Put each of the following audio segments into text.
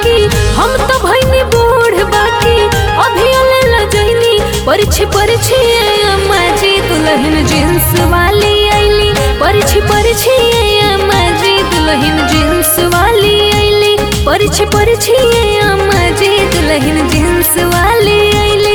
बाकी हम तो भइनी बूढ़ बाकी अभी अले लजैनी परिछे परिछे अम्मा जी दुल्हन जींस वाली आईली परिछे परिछे अम्मा जी दुल्हन जींस वाली आईली परिछे परिछे अम्मा जी दुल्हन जींस वाली आईली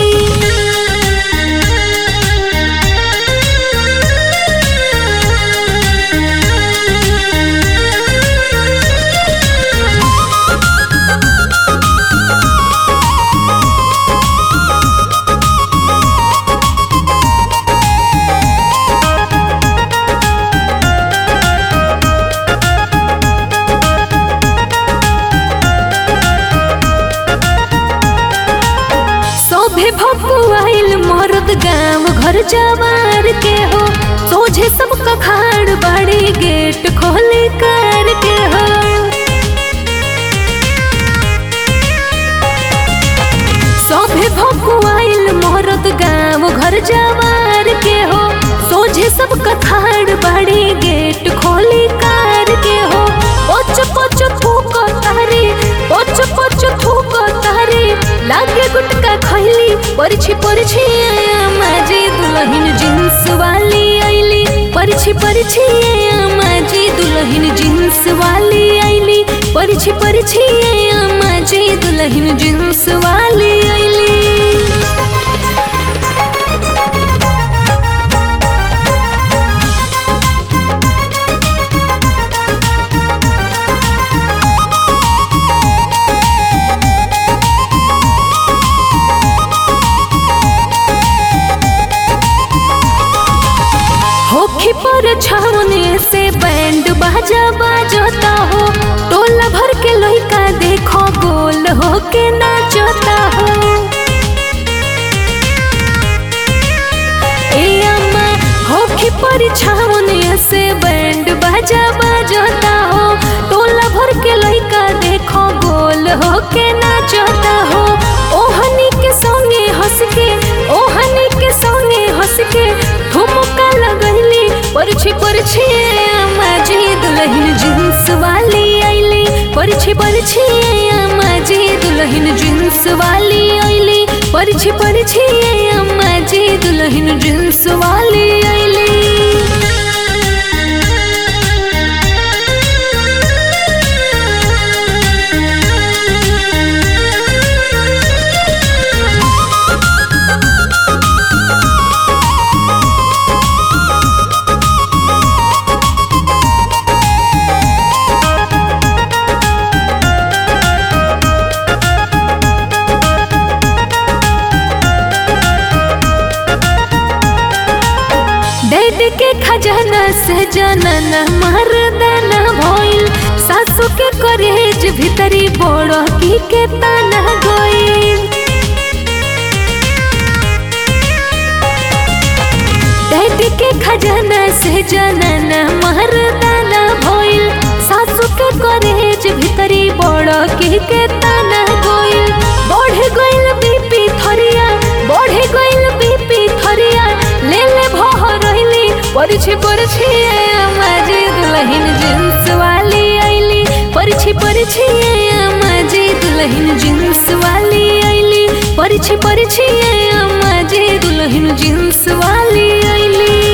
सोभे भपुआइल मर्द गांव घर जवार के हो सोझे सबका खाड़ बाड़ी गेट खोले कर के हो सोभे भपुआइल मर्द गांव घर जवार के हो सोझे सबका खाड़ बाड़ी गेट खोले कर के हो पोच पोच थूक तारे पोच पोच थूक तारे लागे गुटका खैली परिछे परिछे माजी दुल्हन जींस वाली आईली परिछे परिछे माजी दुल्हन जींस वाली आईली परिछे परिछे माजी दुल्हन जींस वाली आईली होखी पर छावने से बैंड बाजा बाजता हो टोला भर के लइका देखो गोल होके नाचता हो ए अम्मा होखी पर छावने से बैंड बाजा बाजता हो टोला भर के लइका देखो गोल होके नाचता हो ओहनी के संगे हंस के ओहनी के संगे हंस के ठुमका लगैली परछे परछे अम्मा जी दुल्हन जींस वाली आईली परछे परछे अम्मा जी दुल्हन जींस वाली आईली परछे परछे अम्मा जी दुल्हन जींस वाली आईली डैड के खजाना से जनन मर्दाना भइल सासू के करेज भीतरी बड़ की के ताना गइल डैड के खजाना से जनन मर्दाना भइल सासू के करेज भीतरी बड़ की के ताना गइल बढ़ गइल बीपी थरिया बढ़ गइल बीपी थरिया ले ले भह रहिली परिछे परिछे माजी दुल्हन जींस वाली आईली परिछे परिछे माजी दुल्हन जींस वाली आईली परिछे परिछे माजी दुल्हन जींस वाली आईली